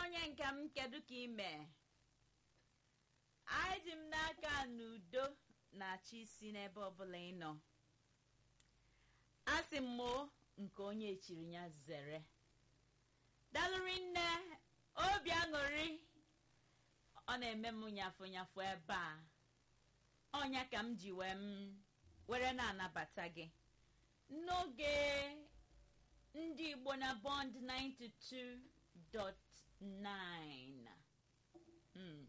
onye nke m kedu ka ime anyị ji m n'aka na udo na-achị isi n'ebe ọbụla ị nọ asị m moo nke onye echiri ya zere dalụri nne obi aṅụrị ọ na-eme m nyafụ nyafụ ebe a ọnya ka m ji wee m were na-anabata gị n'oge ndị igbo na bond 92.9 Mm.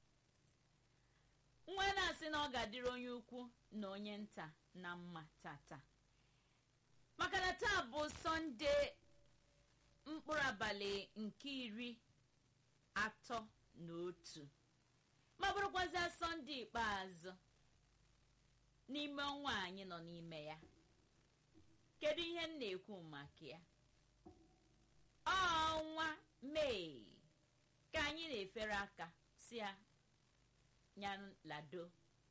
nwa na-asị na ọ ga-adịrị onye ukwu na onye nta na mma tata maka na taa bụ sọnde mkpụrụ abalị nke iri atọ na otu ma bụrụkwazịa sọnde ikpeazụ n'ime ọnwa anyị nọ n'ime ya kedu ihe m na-ekwu maka ya ọnwa mee ka anyị na-efere aka si ya nya lado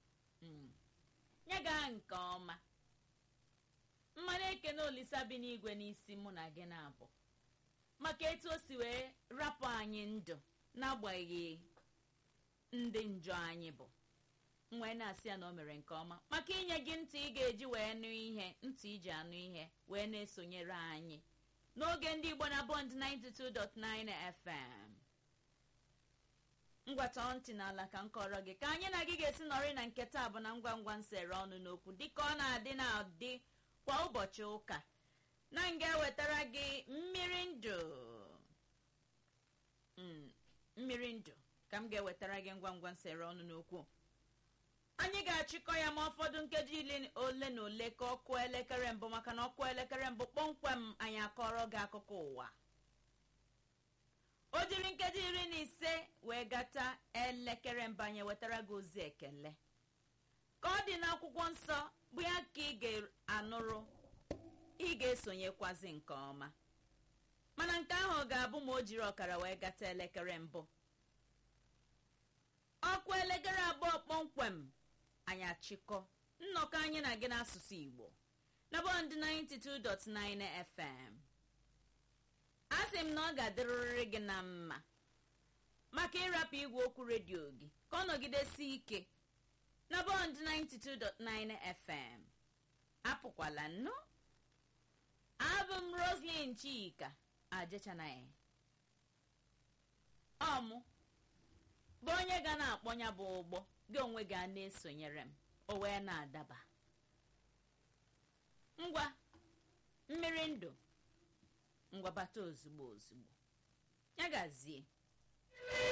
ya gaa nke ọma mmanụ ekene olisa bi n'igwe n'isi mụ na gị na-abụ maka etu o si wee rapụ anyị ndụ n'agbanyeghị ndị njọ anyị bụ wee na-asị ya na o mere nke ọma maka inye gị ntị ị ga-eji wee nụ ihe ntị iji anụ ihe wee na-esonyere anyị n'oge ndị igbo na bond 92.9 fm ngwata ntị n'ala ka m kọrọ gị ka anyị na gị ga-esi nọrị na nke taa bụ na ngwa ngwa nsere ọnụ n'okwu dịka ọ na-adị na-adị kwa ụbọchị ụka na m ga-ewetara gị mmiri ndụ mmiri ndụ ka m ga-ewetara gị ngwa ngwa nsere ọnụ n'okwu anyị ga-achịkọ ya ma ụfọdụ nkeji ole na ole ka ọkụ elekere mbụ maka na ọkụ elekere mbụ kpọmkwem anyị akọrọ gị akụkọ ụwa o jiri nkeji iri na ise wee gata elekere mbụ anyị wetara gị ozi ekele ka ọ dị n'akwụkwọ nsọ bụ ya ka ị ga-anụrụ ị ga-esonyekwazi nke ọma mana nke ahụ ga-abụ ma o jiri ọkara wee gata elekere mbụ ọkụ elekere abụọ kpọmkwem anyị achịkọ nnọkọ anyị na gị n'asụsụ igbo na bọnd 92.9 fm a sị m na ọ ga-adịrịrị gị na mma maka ịrapụ igwe okwu redio gị ka ọ nọgidesi ike na bọnd 92.9 fm apụkwala nnụ abụ m roslyn chika ajechanaghị ọmụ bụ onye ga na-akpọnya bụ ụgbọ gị onwe gị a na-esonyere m o wee na-adaba ngwa mmiri ndụ ngwabata ozugbo ozugbo ya gazie